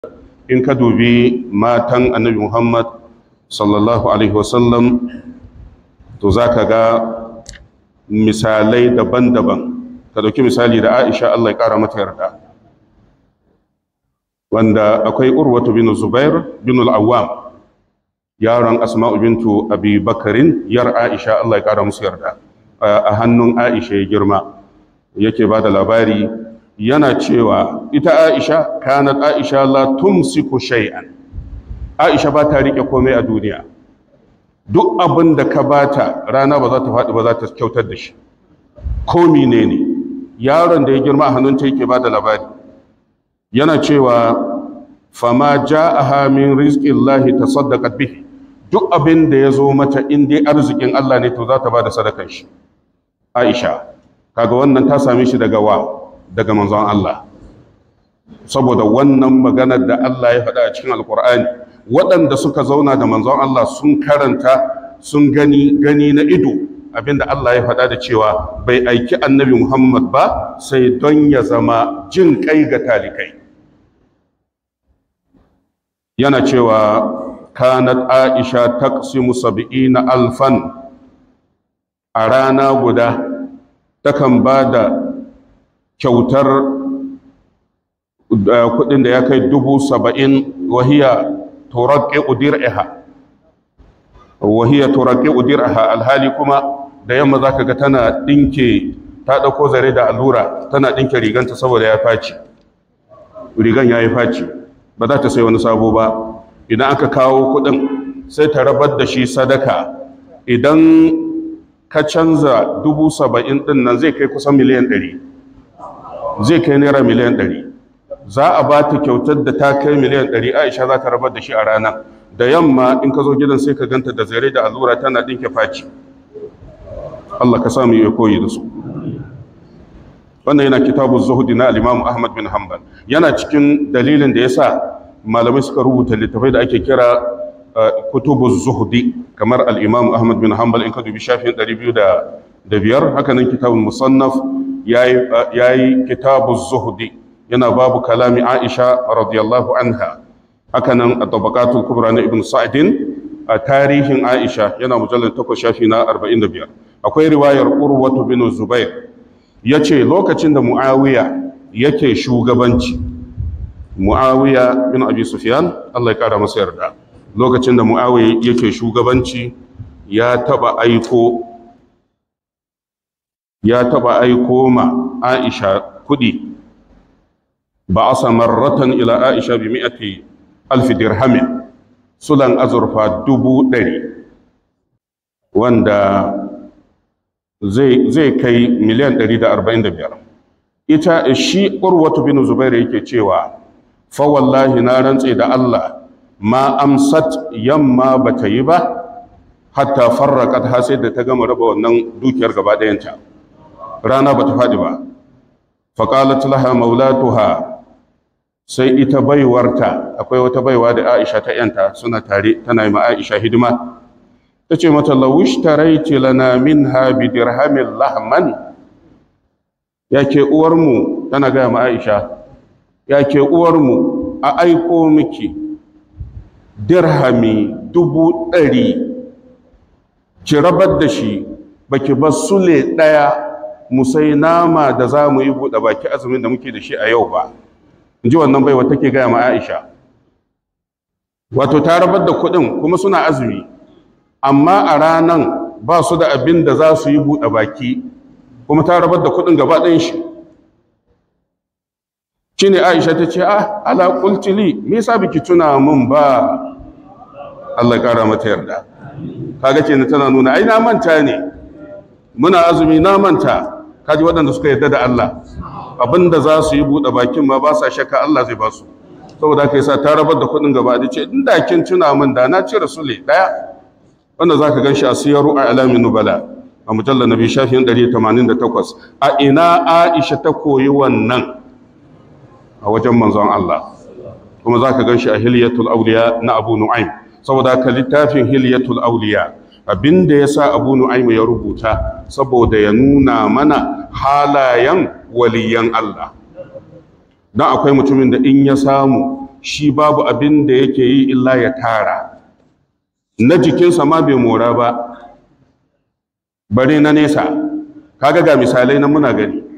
in ka dubi matan annabi muhammad sallallahu alaihi wasallam to za ka ga misalai daban-daban ka dauki misali da aisha allah ya kara mata yarda wanda akwai urwatu bin zubair bin al'awam yaron asma'u bintu abi bakarin yar aisha allah ya kara musu yarda a hannun aisha ya girma yake ba da labari yana cewa ita aisha kanat aisha la tumsiku shay'an aisha ba ta rike komai a duniya duk abin da ka bata rana ba za ta faɗi ba za ta kyautar da shi komi ne ne yaron da ya girma a hannunta yake ba da labari yana cewa fama ja'aha min rizqillahi tasaddaqat bihi duk abin da ya zo mata in dai arzikin Allah ne to za ta ba da sadakar shi Aisha kaga wannan ta same shi daga wa daga manzon Allah saboda wannan maganar da Allah ya faɗa a cikin alkur'ani waɗanda suka zauna da manzon Allah sun karanta sun gani gani na ido abinda Allah ya faɗa da cewa bai aiki annabi Muhammad ba sai don ya zama jin kai ga talikai yana cewa kanat aisha taqsimu sab'ina alfan a rana guda takan ba da kyautar kudin da ya kai dubu saba'in wahiya turaƙe udir'iha wahiya turaƙe udir'iha alhali kuma da yamma za ka ga tana ɗinke ta ɗauko zare da allura tana ɗinke riganta saboda ya faci rigan ya yi faci ba za ta sai wani sabo ba idan aka kawo kudin sai ta rabar da shi sadaka idan ka canza dubu saba'in ɗin nan zai kai kusan miliyan ɗari zai kai naira miliyan ɗari za a ba ta kyautar da ta kai miliyan ɗari aisha za ta rabar da shi a rana da yamma in ka zo gidan sai ka ganta da zare da allura tana ɗinke faci Allah ka samu ya koyi da su wannan yana kitabu zuhudi na al-imam ahmad bin hanbal yana cikin dalilin da yasa malamai suka rubuta littafai da ake kira kutubu zuhudi kamar al-imam ahmad bin hanbal in ka dubi shafin 205 haka nan kitabun musannaf yayi kitabu zuhudi yana babu kalami aisha radiyallahu anha haka nan at-tabaqatul kubra na ibn sa'din a tarihin aisha yana mujallal 8 shafi na 45 akwai riwayar urwatu bin zubair yace lokacin da muawiya yake shugabanci muawiya bin abi sufyan Allah ya kara masa yarda lokacin da muawiya yake shugabanci ya taba aiko ya taba aiko ma aisha kudi ba asa marratan ila aisha bi mi'ati alf dirhamin sulan azurfa dubu ɗari wanda zai kai miliyan 145 ita shi urwatu bin zubairu yake cewa fa wallahi na rantse da Allah ma amsat yamma bata yi ba hatta farraqat ha sai da ta gama raba wannan dukiyar gaba ɗayanta rana bata faɗi ba fa qalat laha maulatuha sai ita baiwarta akwai wata baiwa da Aisha ta yanta suna tare tana yi ma Aisha hidima tace mata lawish taraiti lana minha bi dirhamin lahman yake uwarmu tana gaya ma Aisha yake uwarmu a aiko miki dirhami dubu ɗari ki rabar da shi baki bar sule ɗaya mu sai nama da za mu yi buɗe baki azumin da muke da shi a yau ba in ji wannan baiwa take gaya ma Aisha wato ta rabar da kuɗin kuma suna azumi amma a ranan ba su da abin da za su yi buɗe baki kuma ta rabar da kuɗin gaba ɗayan shi shi ne aisha ta ce ah ala kultili me yasa biki tuna mun ba Allah ya ƙara mata yarda kaga kenan tana nuna ai na manta ne muna azumi na manta kaji waɗanda suka yarda da Allah abinda za su yi buɗe bakin ma ba sa shakka Allah zai ba su saboda haka yasa ta rabar da kuɗin gaba da ce inda kin tuna min da na cire sule ɗaya wanda za ka gan shi a siyaru a alamin nubala a mujallar nabi shafin 188 a ina aisha ta koyi wannan a wajen manzon Allah kuma za ka gan shi a hiliyatul auliya na abu nu'aim saboda ka littafin hiliyatul auliya abinda ya sa abu nu'aim ya rubuta saboda ya nuna mana halayen waliyan Allah don akwai mutumin da in ya samu shi babu abin da yake yi illa ya tara na jikinsa ma bai mora ba bare na nesa kaga ga misalai na muna gani